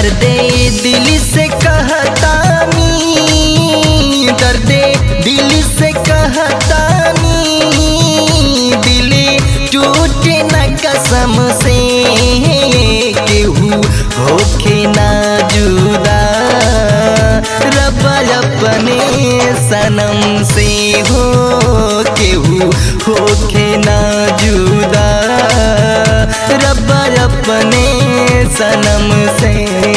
दर्दे दिल से कहतानी दर्दे दिल से कहतानी दिल टूटे न कसम से केहू होके ना जुदा रब अपने सनम से हो केहू होके ना जुदा रब अपने सनम से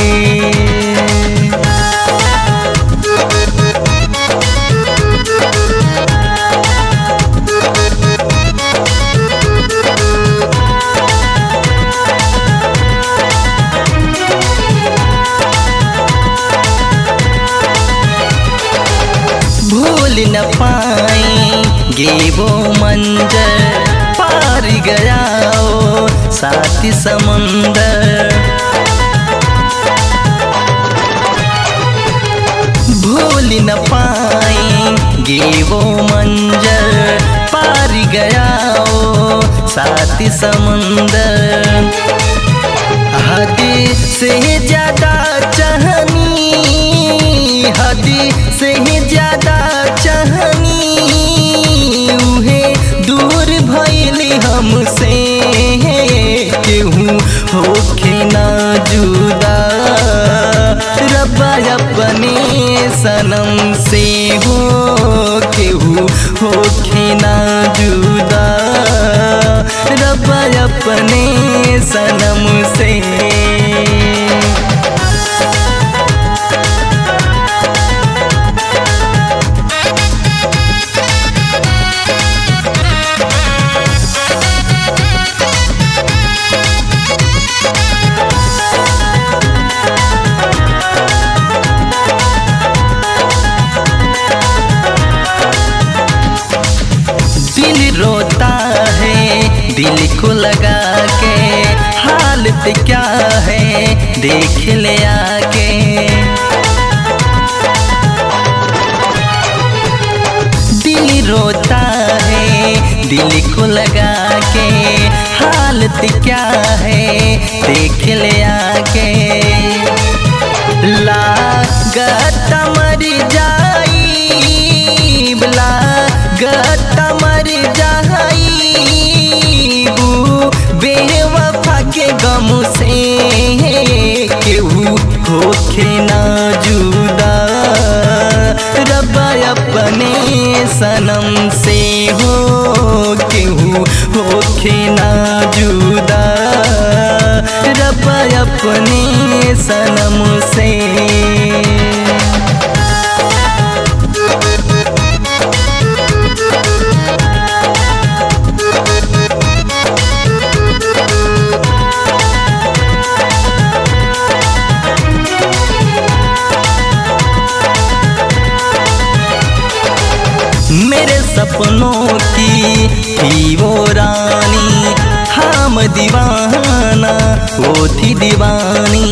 भूल न पाएंगे वो मंजर पार गया ओ साथी समंदर भूल न पाएंगे वो मंजर पार गया ओ साथी समंदर हद से ज्यादा चाहनी हद से ज्यादा चाहनी उहे दूर भइली हमसे केहू होके ना जुदा रब अपने सनम से हो केहू होके ना जुदा रब अपने सनम से दिल रोता है दिल को लगा के हालत क्या है देख ले आके दिल रोता है दिल को लगा के हालत क्या है देख ले आके लागत मर जाई लागत मर जाई बेवफा के गम से केहू होखे ना जुदा रब अपने सनम से हो केहू होखे ना जुदा रब अपने सनम से मेरे सपनों की थी वो रानी हम दीवाना वो थी दीवानी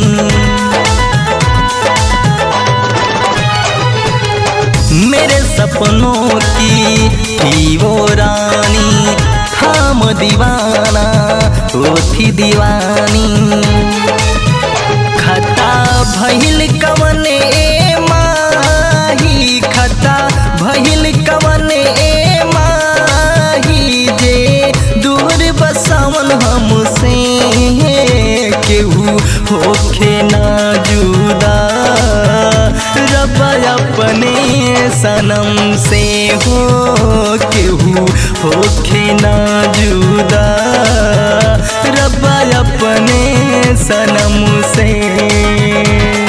मेरे सपनों की थी वो रानी हम दीवाना वो थी दीवानी खता भइल कवन ए माही खता भइल कवन ए माही जे दूर बसावन हमसे केहू होखे ना जुदा रब अपने सनम से हो केहू होखे ना जुदा रब अपने सनम से